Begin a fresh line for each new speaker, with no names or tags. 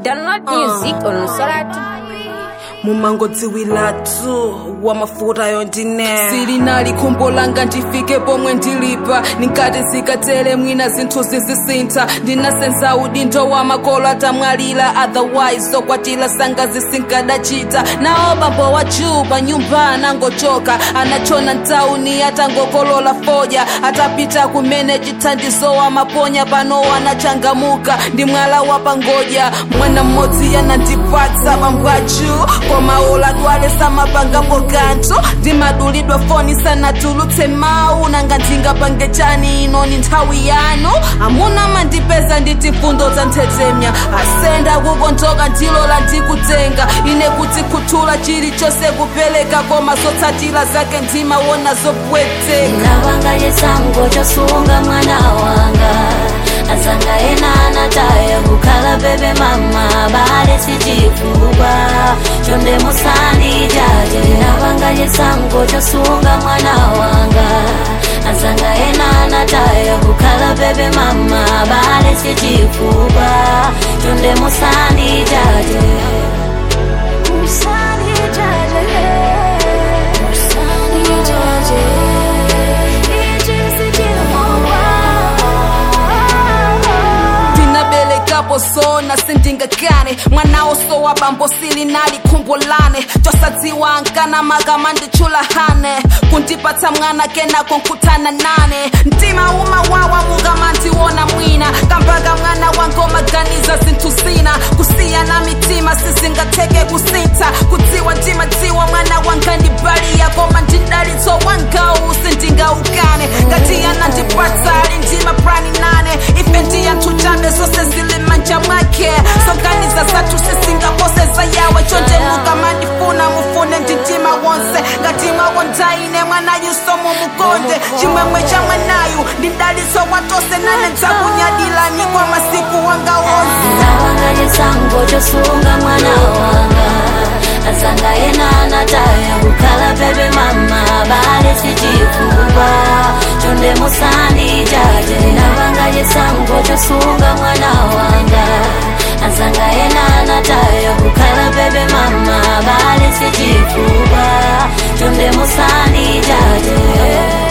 Download music on Soratu.
mumangodziwiratu wa mafuta yondine
silinali khumbo langa ndifike pomwe ndilipa ninkati zikatere mwina zinthu zizisintha ndinasenza udindo wa makolo atamwalira otherwise zokwatira sanga zisinkadachita nawo bambo wa juu pa nyumba anangochoka anachona ntauni atangokolola foja atapita kumene chithandizo wa maponya pano anachangamuka ndi mwala wa pangoja mwana mmodzi yanandipatsa bambo juu koma oladwale samapangapo kanthu ndimadulidwa foni sanatulutse mawu nanga ndingapange chani ino ni nthawi yanu amuna mandipeza nditi mfundo za nthetemya asenda kukontoka ndilola ndikutenga ine kuti khuthula chilichonse kupereka koma zotsatira zake ndimawona zopweteka
ndavanga chisango chosunga mwana wanga azanga ena anataya kukhala bebe mama bale sichifukwa chonde musani jaje ndavanga chisango chosunga mwana wanga azanga ena anataya kukhala bebe mama bale sichifukwa chonde musani jaje musani jaje musani jaje
ndinabelekapo sona sindingakane mwanawo sowa bambo silinali khumbolane chosadziwa nkana magama ndichulahane kundipatsa mwana kenako nkutana nane mtima umawawa mukama ndiwona mwina kambaga mwana wango maganiza zinthu zina kusiyana mitima sizingatheke kusintha kudziwa ndimadziwa mwana wanga ndibaliya koma ndidalitso wangawu sindingaukane ngati anandipatsa ali ndima prani nane ife ndi anthu chabe zonse zili manja mwake soganiza zathu sisingaposeza yawe chonde mukamandifuna mufune ndi mtima wonse ngati mwakondaine mwanayuso mumukonde chimwemwe cha mwanayu ndidalitso watose nane dzakunyadilani kwa masiku wanga wonse
ndavanga chisango chosunga mwana wanga azanga ena anataya kukhala bebe mama bale sichifukwa chonde musani jaje ndavanga chisango chosunga mwana wanga azanga ena anataya kukhala bebe mama bale sichifukwa chonde musani jaje